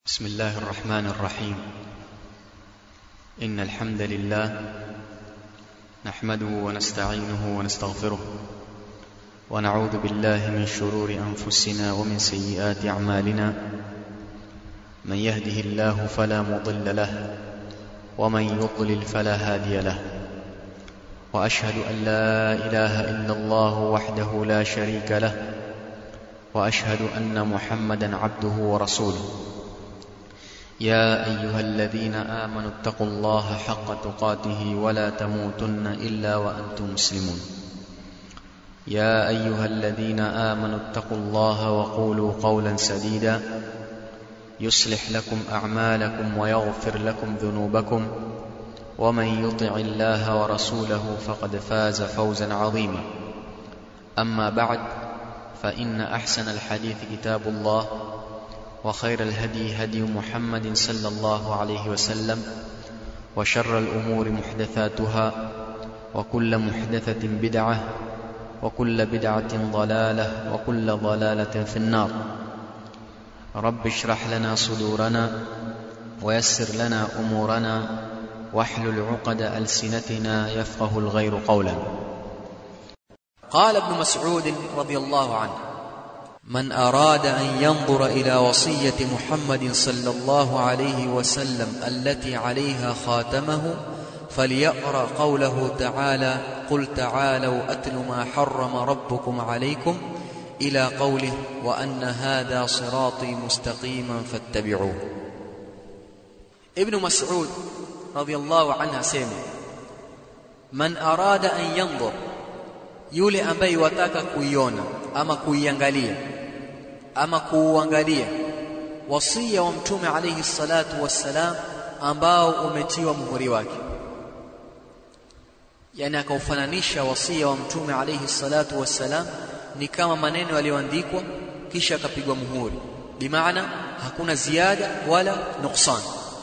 بسم الله الرحمن الرحيم إن الحمد لله نحمده ونستعينه ونستغفره ونعوذ بالله من شرور أنفسنا ومن سيئات أعمالنا من يهده الله فلا مضل له ومن يضلل فلا هادي له وأشهد أن لا إله إلا الله وحده لا شريك له وأشهد أن محمدا عبده ورسوله يا ايها الذين امنوا اتقوا الله حق تقاته ولا تموتن الا وانتم مسلمون يا ايها الذين امنوا اتقوا الله وقولوا قولا سديدا يصلح لكم اعمالكم ويغفر لكم ذنوبكم ومن يطع الله ورسوله فقد فاز فوزا عظيما اما بعد فان احسن الحديث كتاب الله وخير الهدي هدي محمد صلى الله عليه وسلم وشر الامور محدثاتها وكل محدثه بدعه وكل بدعه ضلاله وكل ضلاله في النار رب اشرح لنا صدورنا ويسر لنا امورنا واحلل عقد السنتنا يفقه الغير قولا قال ابن مسعود رضي الله عنه من أراد أن ينظر إلى وصية محمد صلى الله عليه وسلم التي عليها خاتمه فليقرأ قوله تعالى قل تعالوا أتل ما حرم ربكم عليكم إلى قوله وأن هذا صراطي مستقيما فاتبعوه ابن مسعود رضي الله عنه سيما من أراد أن ينظر yule ambaye wataka kuiona ama kuiangalia ama kuuangalia wasia wa mtume alayhi salatu wassalam ambao umetiwa muhuri wake yani akaufananisha wasia wa mtume alayhi salatu wassalam ni kama maneno yaliyoandikwa kisha akapigwa muhuri bimaana hakuna ziada wala nuksan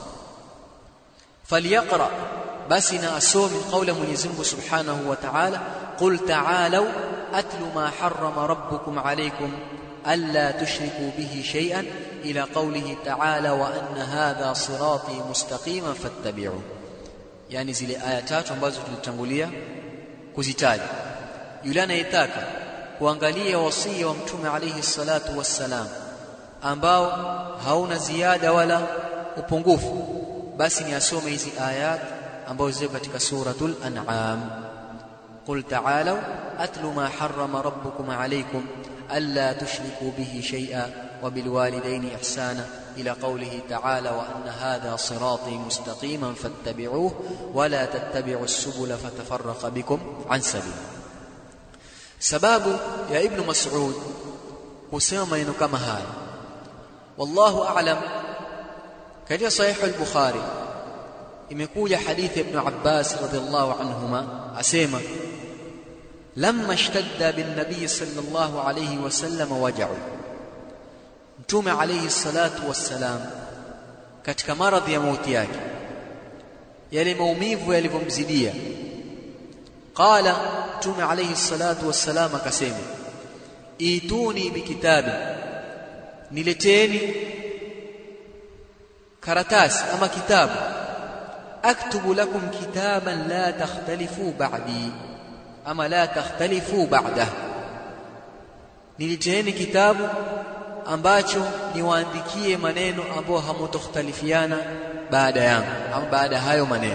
falyaqra basi na asome kauli Mwenyezi Mungu Subhanahu wa Ta'ala qul ta'alu atlu ma harrama rabbukum alaykum alla tushriku bihi shay'an ila qawlihi ta'ala wa anna hadha sirati mustaqiman fattabi'u yani zile aya tatu ambazo tulitangulia kuzitaja yule anayetaka kuangalia wasia wa mtume alayhi salatu wassalam ambao hauna ziada wala upungufu basi ni asome hizi ayat ambazo ziko katika suratul an'am qul ta'alu atlu ma harrama rabbukum alaykum alla tushriku bihi shay'a wa bil walidayni ihsana ila qawlihi ta'ala wa anna hadha sirati mustaqiman fattabi'uhu wa la tattabi'u as-subula fatafarraqa bikum an sabil sababu ya ibn mas'ud kusema maneno kama haya wallahu a'lam katika sahih al-bukhari imekuja hadithi ibn Abbas radhiallahu anhuma asema lamma ishtadda bin nabiy sallallahu alayhi wasallam waja'u mtume alayhi salatu wassalam katika maradhi ya mauti yake yale maumivu yalivyomzidia qala mtume alayhi salatu wassalam akasema ituni bikitabi nileteni karatasi ama kitabu أكتب لكم كتابا لا تختلفوا بعدي أما لا تختلفوا بعده niliteeni kitabu ambacho niwaandikie maneno ambayo hamutokhtalifiana baada yangu au baada hayo maneno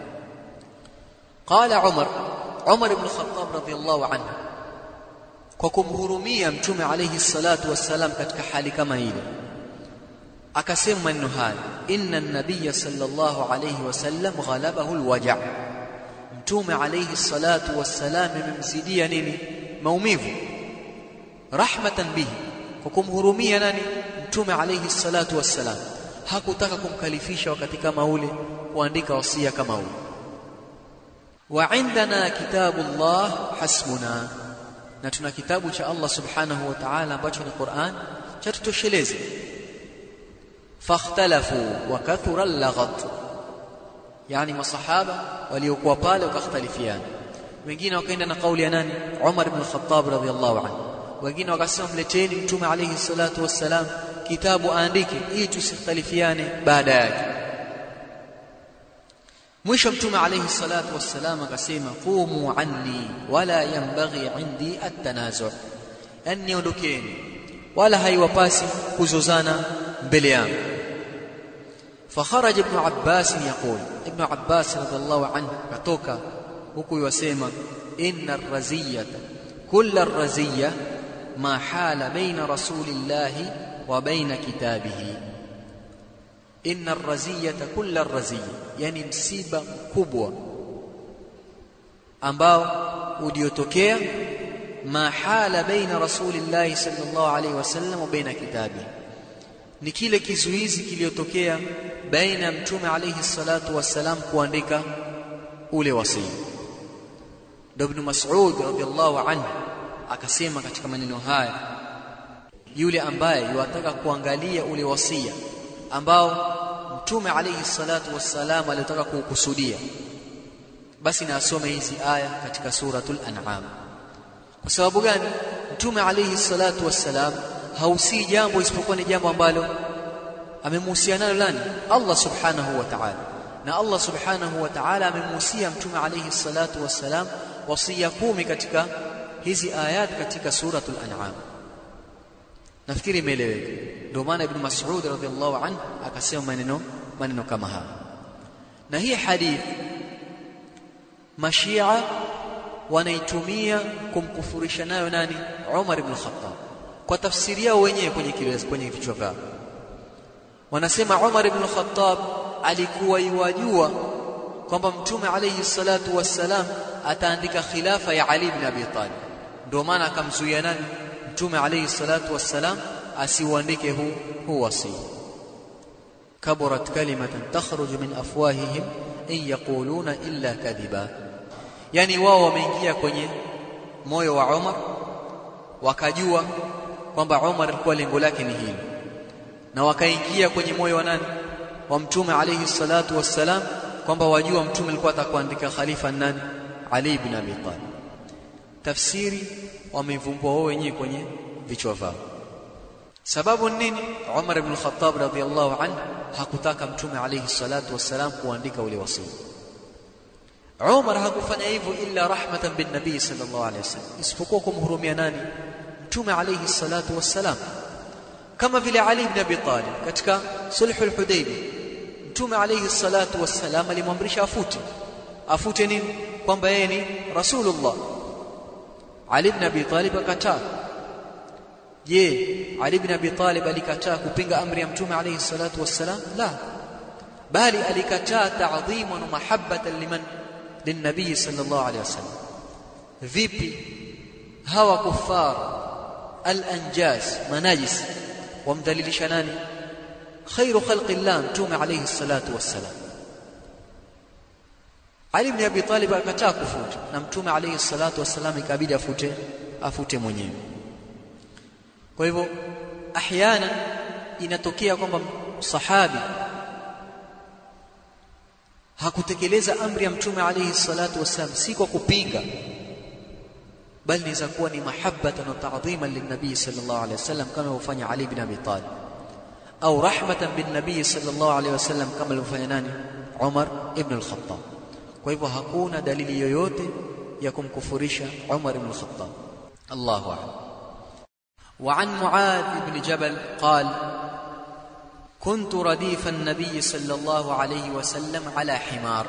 qala umar umar ibn khattab radhiyallahu anhu kwa kumhurumia mtume alayhi salatu wassalam katika hali kama ile akasema maneno haya inna an-nabiy sallallahu alayhi wasallam ghalabahu al-waja' mtume alayhi salatu wassalam imemzidia nini maumivu rahmatan bihi kwa kumhurumia nani mtume alayhi salatu wassalam hakutaka kumkalifisha wakati kama ule kuandika wasia kama ule wa indana kitabullah hasbuna na tuna kitabu cha Allah subhanahu wa ta'ala ambacho ni Qur'an cha tutosheleza فاختلفوا وكثر اللغط يعني masahaba waliokuwa pale wakakhtalifiana wengine wakaenda na kauli ya nani Umar ibn Khattab radhiyallahu anhu wengine wakasema mleteni mtume alayhi salatu wassalam kitabu aandike ili tusikhtalifiane baada yake mwisho mtume alayhi salatu wassalam akasema qumu anni wala yanbaghi indi at-tanazu yani ondokeni wala haiwapasi kuzozana mbele yangu فخرج ابن عباس يقول ابن عباس رضي الله عنه كتوكا huku yasema inna ar-raziyata kull ar-raziyya ma hala baina rasulillahi wa baina kitabihi inna ar-raziyata kull ar-raziyya yani msiba mkubwa ambao uliotokea ma hala baina rasulillahi sallallahu alaihi wasallam wa baina kitabihi ni kile kizuizi kiliyotokea baina ya mtume alayhi salatu wassalam kuandika ule wasia ndio ibn Mas'ud radhiallahu anhu akasema katika maneno haya yule ambaye yuataka kuangalia ule wasia ambao mtume alayhi salatu wassalam alitaka kuukusudia basi na asome hizi aya katika suratul an'am kwa sababu gani mtume alayhi salatu wassalam hausii jambo isipokuwa ni jambo ambalo amemuhusia nalo nani Allah subhanahu wa ta'ala na Allah subhanahu wa ta'ala amemuhusia mtume alayhi salatu wassalam wasia kumi katika hizi ayat katika suratul an'am nafikiri imeeleweka ndio maana ibn Mas'ud radhiallahu anhu akasema maneno maneno kama haya na hii hadith mashia wanaitumia kumkufurisha nayo nani Umar ibn Khattab kwa tafsiri yao wenyewe kwenye kiwezi kwenye vichwa vyao wanasema Umar ibn Khattab alikuwa iwajua kwamba mtume alayhi salatu wassalam ataandika khilafa ya Ali ibn Abi Talib ndio maana akamzuia nani mtume alayhi salatu wassalam asiuandike huu huu wasi kaburat kalimatan takhruju min afwahihim in yaquluna illa kadhiba yani wao wameingia kwenye moyo wa Umar wakajua kwamba Umar alikuwa lengo lake ni hili na wakaingia kwenye moyo wa nani wa mtume alayhi salatu wassalam kwamba wajua mtume alikuwa atakuandika khalifa nani Ali ibn Abi Talib tafsiri wamevumbua wao wenyewe kwenye vichwa vyao sababu nini Umar ibn Khattab radhiyallahu anhu hakutaka mtume alayhi salatu wassalam kuandika ule wasia Umar hakufanya hivyo illa rahmatan bin nabii sallallahu alayhi wasallam isipokuwa kumhurumia nani mtume alayhi salatu wassalam kama vile Ali ibn Abi Talib katika sulhul Hudaybiyah mtume alayhi salatu wassalam alimwamrisha afute afute nini kwamba yeye ni rasulullah Ali ibn Abi Talib akataa je Ali ibn Abi Talib alikataa kupinga amri ya mtume alayhi salatu wassalam la bali alikataa ta'dhiman wa mahabbatan liman linabii sallallahu alayhi wasallam vipi hawa kuffar al-anjas manajis wamdhalilisha nani khairu khalqi llah mtume alayhi salatu wassalam Ali ibn Abi Talib akataa kufuta na mtume alayhi salatu wassalam ikabidi afute afute mwenyewe kwa hivyo ahyana inatokea kwamba sahabi hakutekeleza amri ya mtume alayhi salatu wassalam si kwa kupinga bali inaweza kuwa ni mahabbatan wa ta'dhiman lin-nabii sallallahu alayhi wasallam kama alivyofanya Ali ibn Abi Talib au rahmatan bin-nabii sallallahu alayhi wasallam kama alivyofanya nani Umar ibn al-Khattab kwa hivyo hakuna dalili yoyote ya kumkufurisha Umar ibn al-Khattab Allahu a'lam وعن معاذ بن جبل قال كنت رديف النبي صلى الله عليه وسلم على حمار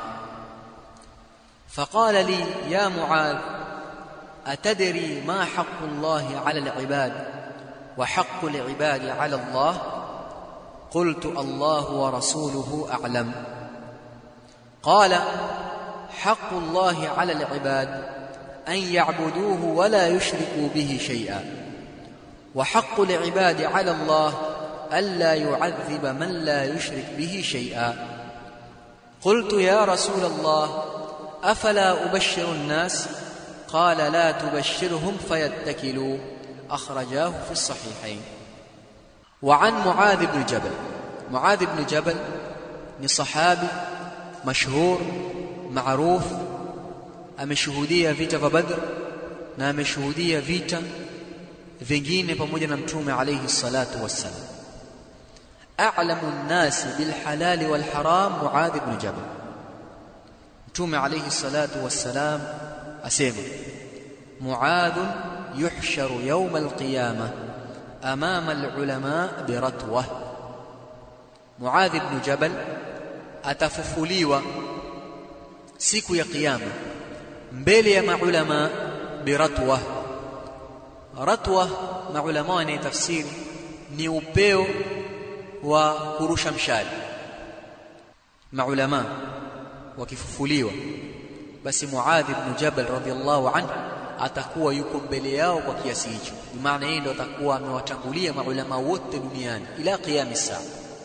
فقال لي يا معاذ اتدري ما حق الله على العباد وحق العباد على الله قلت الله ورسوله اعلم قال حق الله على العباد ان يعبدوه ولا يشركوا به شيئا وحق العباد على الله الا يعذب من لا يشرك به شيئا قلت يا رسول الله افلا ابشر الناس قال لا تبشرهم فيتكلوا اخرجاه في الصحيحين وعن معاذ بن جبل معاذ بن جبل ni sahabi mashhur maruf ameshuhudia vita vya Badr na ameshuhudia vita vingine pamoja na mtume alayhi salatu wassalam a'lamu an-nas bil halal wal haram Muadh ibn Jabal Mtume alayhi salatu wassalam asema Muadh yuhsharu yawm al-qiyamah amama al-ulama biratwah Muadh ibn Jabal atafufuliwa siku ya kiyama mbele ya maulama biratwa ratwa maulama wanayetafsiri ni upeo wa kurusha mshale maulama wakifufuliwa basi Muadh ibn Jabal radhiallahu anhu atakuwa yuko mbele yao kwa kiasi hicho maana yeye ndo atakuwa amewatangulia maulama wote duniani ila qiyam saa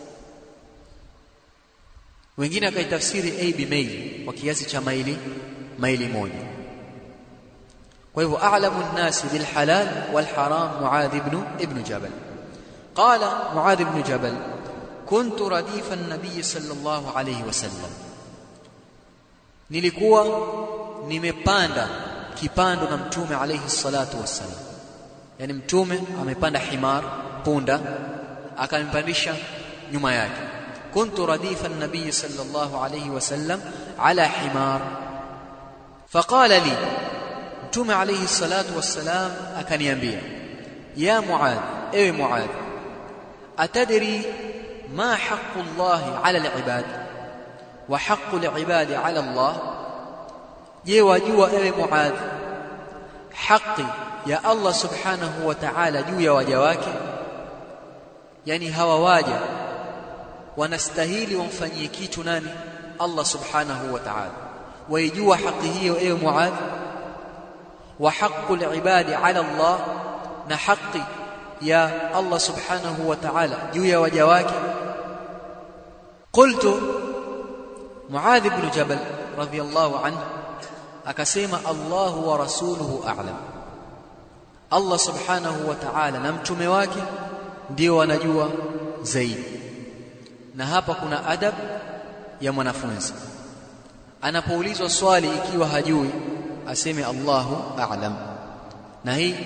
wengine akaitafsiri a bimaili kwa kiasi cha maili maili moja kwa hivyo a'lamu an-nas bil halal wal haram Muadh ibn ibn Jabal qala Muadh ibn Jabal kuntu radifa an-nabiy sallallahu alayhi wasallam nilikuwa nimepanda kipando na mtume alayhi salatu wassalam yani mtume amepanda himar punda akampandisha nyuma yake كنت رديف النبي صلى الله عليه وسلم على حمار فقال لي متوم عليه الصلاة والسلام أكنيambia يا معاذ اي معاذ أتدري ما حق الله على العباد وحق العباد على الله je wajua ewe muadh haki ya Allah subhanahu wa ta'ala juu ya waja wake yani hawa waja wanastahili wamfanyie kitu nani Allah subhanahu wa ta'ala waijua haki hiyo ewe Muadh wa haqqul ibadi ala Allah na haki ya Allah subhanahu wa ta'ala juu ya waja wake qultu Muadh ibn Jabal radhiyallahu anhu akasema Allahu wa rasuluhu a'lam Allah subhanahu wa ta'ala na mtume wake ndio wanajua zaidi na hapa kuna adab ya mwanafunzi anapoulizwa swali ikiwa hajui aseme Allahu a'lam na hii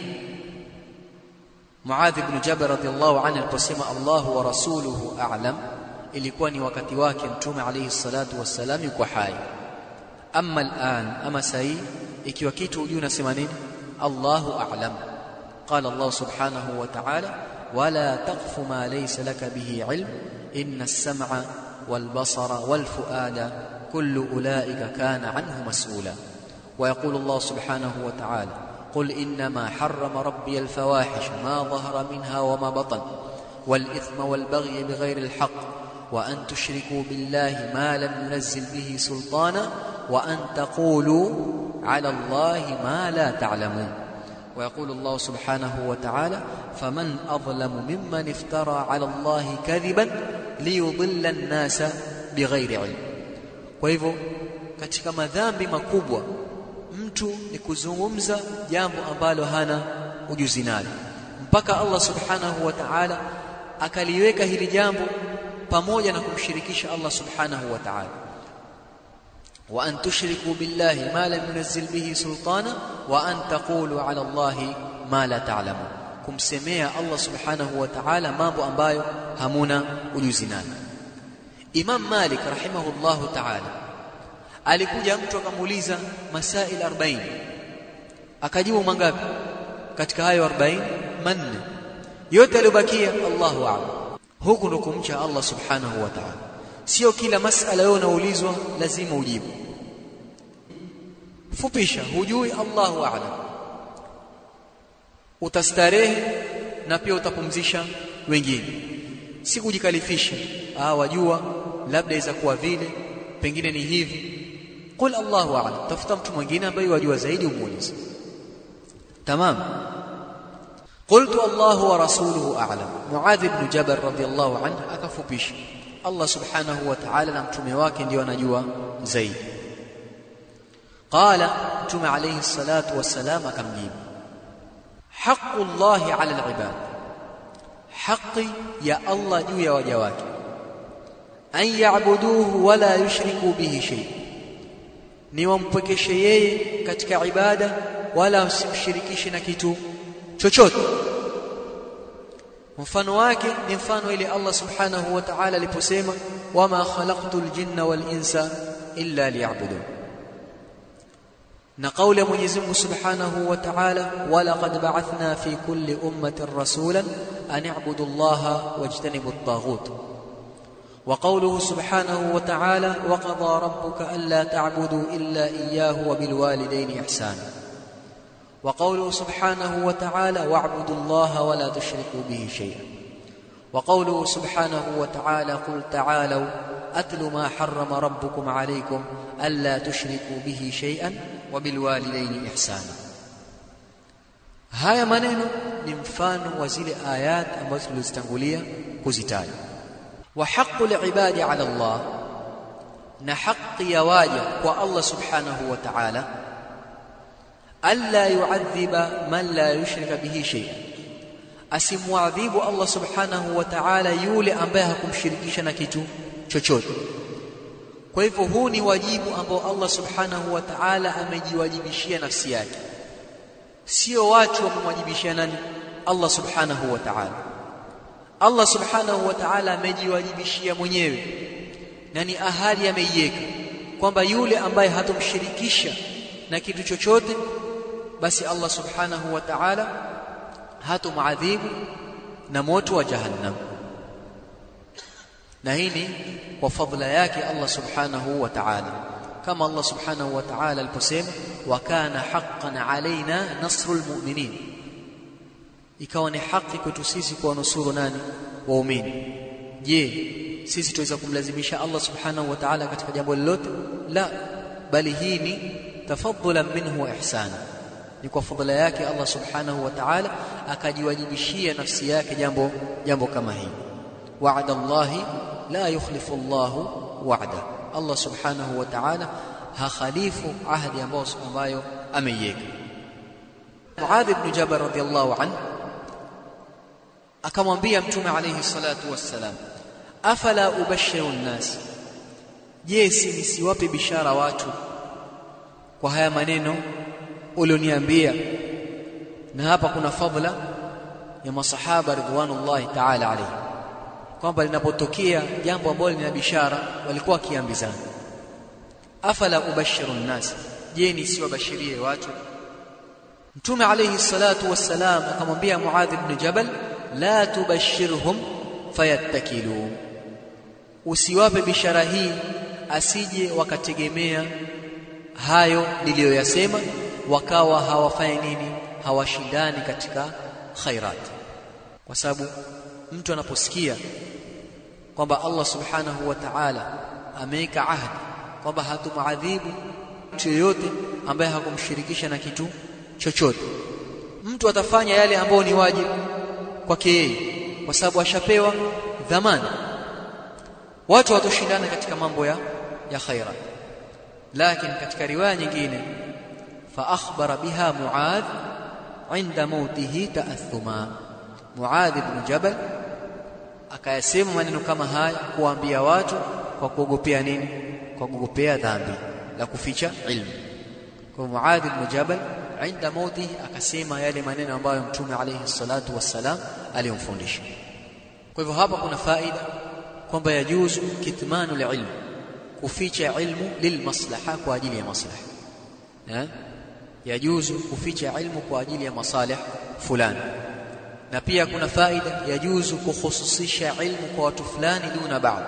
Muadh ibn Jabal radhiallahu anhu aliposema Allahu wa rasuluhu a'lam ilikuwa ni wakati wake mtume alayhi salatu wassalam yuko hai amma al'an ama sahi ikiwa kitu hujui unasema nini Allahu a'lam qala Allah subhanahu wa ta'ala wala taqfu ma laysa laka bihi ilm إن السمع والبصر والفؤاد كل أولئك كان عنه مسؤولا ويقول الله سبحانه وتعالى قل إنما حرم ربي الفواحش ما ظهر منها وما بطن والإثم والبغي بغير الحق وأن تشركوا بالله ما لم ينزل به سلطانا وأن تقولوا على الله ما لا تعلمون ويقول الله سبحانه وتعالى فمن أظلم ممن افترى على الله كذبا ليضل الناس بغير علم kwa hivyo katika madhambi makubwa mtu ni kuzungumza jambo ambalo hana ujuzi nalo mpaka Allah subhanahu wa ta'ala akaliweka hili jambo pamoja na kumshirikisha Allah subhanahu wa ta'ala wa an tushriku billahi ma lam yunzil bihi sultana wa an taqulu ala Allahi ma la ta'lamun kumsemea Allah subhanahu wa ta'ala mambo ambayo hamuna ujuzi nayo Imam Malik rahimahullahu ta'ala alikuja mtu akamuuliza masail 40 akajibu mangapi katika hayo 40 manne yote aliyobakia Allahu a'lam huku ndo kumcha Allah subhanahu wa ta'ala sio kila masala wewe unaulizwa lazima ujibu fupisha hujui Allahu a'lam utastarehe na pia utapumzisha wengine si kujikalifisha ah wajua labda iza kuwa vile pengine ni hivi qul Allahu a'lam tafuta mtu mwingine ambaye wajua zaidi umuulize tamam قلت الله ورسوله أعلم معاذ بن جبل رضي الله عنه akafupisha Allah subhanahu wa ta'ala na mtume wake ndio anajua zaidi qala mtume alayhi salatu wassalam akamjibu haqqu Allah ala al-ibad haqqi ya Allah juu ya waja wake an ya'buduhu wala yushriku bihi shay ni wampwekeshe yeye katika ibada wala usimshirikishe na kitu chochote mfano wake ni mfano ile Allah subhanahu wa ta'ala aliposema wama khalaqtul jinna wal insa illa liya'budun na kauli ya Mwenyezi Mungu Subhanahu wa Ta'ala walaqad ba'athna fi kulli ummatin rasulan an i'budu Allaha wajtanibu at-taghut wa qawluhu Subhanahu wa Ta'ala wa qadha rabbuka alla ta'budu illa iyyahu wa bil walidayni ihsana wa qawluhu Subhanahu wa Ta'ala wa'budu Allaha wa la tushriku bihi shay'an wa qawluhu Subhanahu wa Ta'ala qul ta'alu atlu ma harrama rabbukum alaykum alla tushriku bihi shay'an wabilwalidaini ihsana haya maneno ni mfano wa zile ayat ambazo tulizitangulia kuzitaja wa haqqul ibadi ala Allah na haki ya waja kwa Allah subhanahu wa ta'ala alla yu'adhiba man la yushrika bihi shay'an asimwadhibu Allah subhanahu wa ta'ala yule ambaye hakumshirikisha na kitu chochote kwa hivyo huu ni wajibu ambao Allah subhanahu wa ta'ala amejiwajibishia nafsi yake sio watu wamemwajibishia nani Allah subhanahu wa ta'ala Allah subhanahu wa ta'ala amejiwajibishia mwenyewe na ni ahadi ameiweka kwamba yule ambaye hatomshirikisha na kitu chochote basi Allah subhanahu wa ta'ala hatomadhibu na moto wa jahannam na hii ni kwa fadhila yake Allah subhanahu wa ta'ala kama Allah subhanahu wa ta'ala aliposema wa kana haqqan alaina nasrul mu'minin ikawa ni haki kwetu sisi kuwanusuru nani waumini je sisi tuweza kumlazimisha Allah subhanahu wa ta'ala katika jambo lolote la bali hii ni tafadhulan minhu wa ihsana ni kwa fadhila yake Allah subhanahu wa ta'ala akajiwajibishia nafsi yake jambo jambo kama hili wa'ada Allahi la yukhlifu Allahu wa'da Allah subhanahu wa ta'ala hakhalifu ahdi ambayo ambayo ameiweka Muadh ibn Jabal radhiyallahu anhu akamwambia mtume alayhi salatu wassalam afala ubashiru nnas je si nisiwape bishara watu kwa haya maneno ulioniambia na hapa kuna fadhila ya masahaba ridwanullahi ta'ala alayhi kwamba linapotokea jambo ambalo lina bishara walikuwa wakiambizana afala ubashiru nnas je nisiwabashirie watu mtume alayhi salatu wassalam akamwambia muadh ibn jabal la tubashirhum fayattakilu usiwape bishara hii asije wakategemea hayo niliyoyasema wakawa hawafanya nini hawashindani katika khairat kwa sababu mtu anaposikia kwamba Allah subhanahu wa ta'ala ameweka ahadi kwamba hatumadhibu mtu yoyote ambaye hakumshirikisha na kitu chochote mtu atafanya yale ambayo ni wajibu kwake yeye kwa sababu ashapewa dhamana watu watoshindana katika mambo ya ya khaira lakini katika riwaya nyingine fa akhbara biha muadh inda mautihi ta'athuma muadh ibn jabal akayasema maneno kama haya kuambia watu kwa kuogopea nini kwa kuogopea dhambi la kuficha ilmu kwa muadh ibn jabal inda mautihi akasema yale maneno ambayo mtume alayhi salatu wassalam aliyomfundisha kwa hivyo hapa kuna faida kwamba yajuzu kitmanu ilmu kuficha ilmu lilmaslaha kwa ajili ya maslaha eh yajuzu kuficha ilmu kwa ajili ya masalih fulani na pia kuna faida yajuzu kukhususisha ilmu kwa watu fulani duna baadhi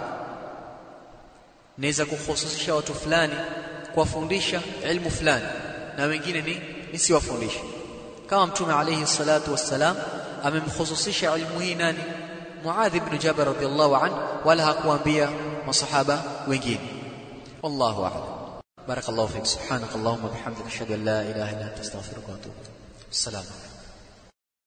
naweza kukhususisha watu fulani kuwafundisha ilmu fulani na wengine ni nisiwafundishe kama mtume alayhi salatu wassalam amemkhususisha ilmu hii nani Muadh ibn Jabal radhiyallahu anhu wala hakuambia masahaba wengine wallahu a'lam barakallahu fik subhanakallahumma bihamdika ashhadu an la ilaha illa anta astaghfiruka wa atubu assalamu